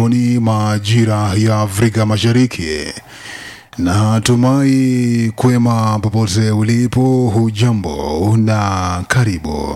ni majira ya Afrika Mashariki. Natumai kwema popote ulipo, hujambo na karibu.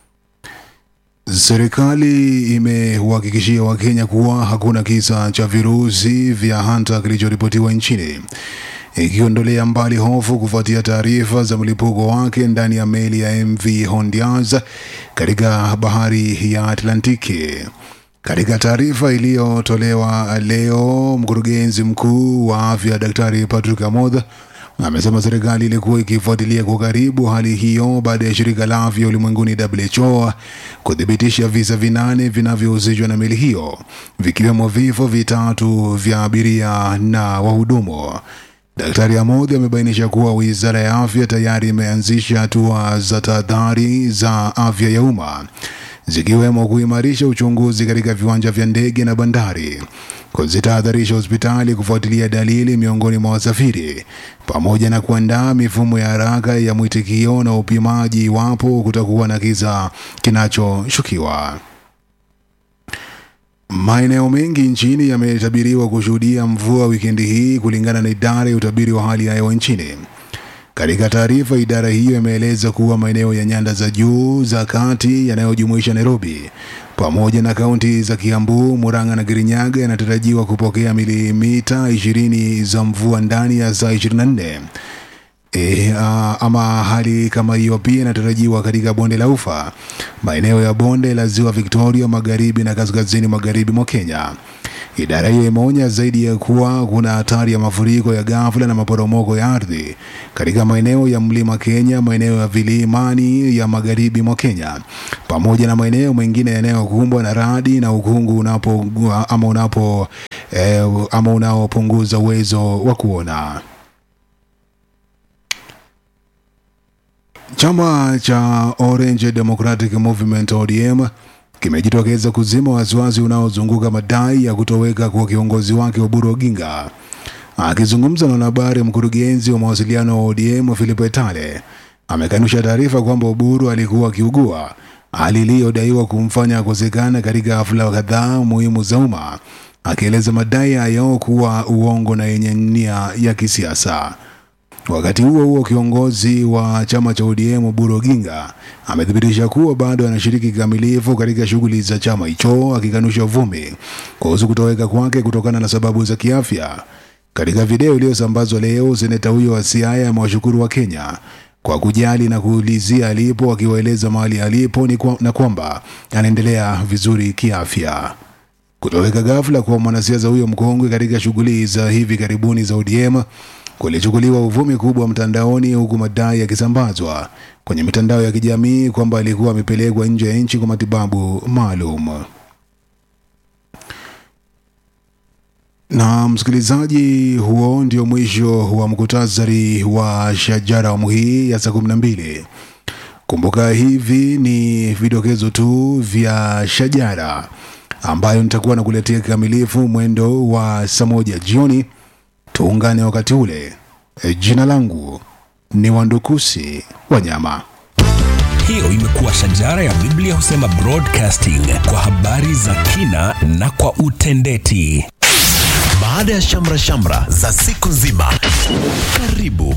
Serikali imewahakikishia Wakenya kuwa hakuna kisa cha virusi vya hanta kilichoripotiwa nchini, ikiondolea mbali hofu kufuatia taarifa za mlipuko wake ndani ya meli ya MV Hondiaz katika bahari ya Atlantiki. Katika taarifa iliyotolewa leo, mkurugenzi mkuu wa afya Daktari Patrick Amoth amesema serikali ilikuwa ikifuatilia kwa karibu hali hiyo baada ya shirika la afya ulimwenguni WHO kuthibitisha visa vinane vinavyohusishwa na meli hiyo, vikiwemo vifo vitatu vya abiria na wahudumu. Daktari Amoth amebainisha kuwa wizara ya afya tayari imeanzisha hatua za tahadhari za afya ya umma zikiwemo kuimarisha uchunguzi katika viwanja vya ndege na bandari, kuzitahadharisha hospitali kufuatilia dalili miongoni mwa wasafiri, pamoja na kuandaa mifumo ya haraka ya mwitikio na upimaji iwapo kutakuwa na kisa kinachoshukiwa. Maeneo mengi nchini yametabiriwa kushuhudia mvua wikendi hii kulingana na idara ya utabiri wa hali ya hewa nchini. Katika taarifa, idara hiyo imeeleza kuwa maeneo ya nyanda za juu za kati yanayojumuisha Nairobi pamoja na kaunti za Kiambu, Murang'a na Kirinyaga yanatarajiwa kupokea milimita 20 za mvua ndani ya saa 24. E, a, ama hali kama hiyo pia inatarajiwa katika bonde la Ufa, maeneo ya bonde la Ziwa Victoria, magharibi na kaskazini magharibi mwa Kenya. Idara hiyo imeonya zaidi ya kuwa kuna hatari ya mafuriko ya ghafla na maporomoko ya ardhi katika maeneo ya mlima Kenya, maeneo ya vilimani ya magharibi mwa Kenya, pamoja na maeneo mengine yanayokumbwa na radi na ukungu unapo ama unapo eh, ama unaopunguza uwezo wa kuona. Chama cha Orange Democratic Movement ODM kimejitokeza kuzima wasiwasi unaozunguka madai ya kutoweka kwa kiongozi wake Oburu Oginga. Akizungumza na wanahabari, mkurugenzi wa mawasiliano wa ODM Philip Etale amekanusha taarifa kwamba Oburu alikuwa akiugua, hali iliyodaiwa kumfanya akosekana katika hafla kadhaa muhimu za umma, akieleza madai hayo kuwa uongo na yenye nia ya kisiasa. Wakati huo huo, kiongozi wa chama cha ODM Oburu Oginga amethibitisha kuwa bado anashiriki kikamilifu katika shughuli za chama hicho, akikanusha uvumi kuhusu kutoweka kwake kutokana na sababu za kiafya. Katika video iliyosambazwa leo, seneta huyo wa Siaya amewashukuru wa Kenya kwa kujali na kuulizia alipo, akiwaeleza mahali alipo ni kwa, na kwamba anaendelea vizuri kiafya. Kutoweka ghafla kwa mwanasiasa huyo mkongwe katika shughuli za hivi karibuni za ODM kulichukuliwa uvumi kubwa mtandaoni, huku madai yakisambazwa kwenye mitandao ya kijamii kwamba alikuwa amepelekwa nje ya nchi kwa matibabu maalum. Na msikilizaji, huo ndio mwisho wa mkutasari wa Shajara awamu hii ya saa kumi na mbili. Kumbuka hivi ni vidokezo tu vya Shajara ambayo nitakuwa nakuletea kikamilifu mwendo wa saa moja jioni. Tuungane wakati ule. E, jina langu ni Wandukusi Wanyama. Hiyo imekuwa Shajara ya Biblia husema broadcasting kwa habari za kina na kwa utendeti. Baada ya shamra shamra za siku nzima, karibu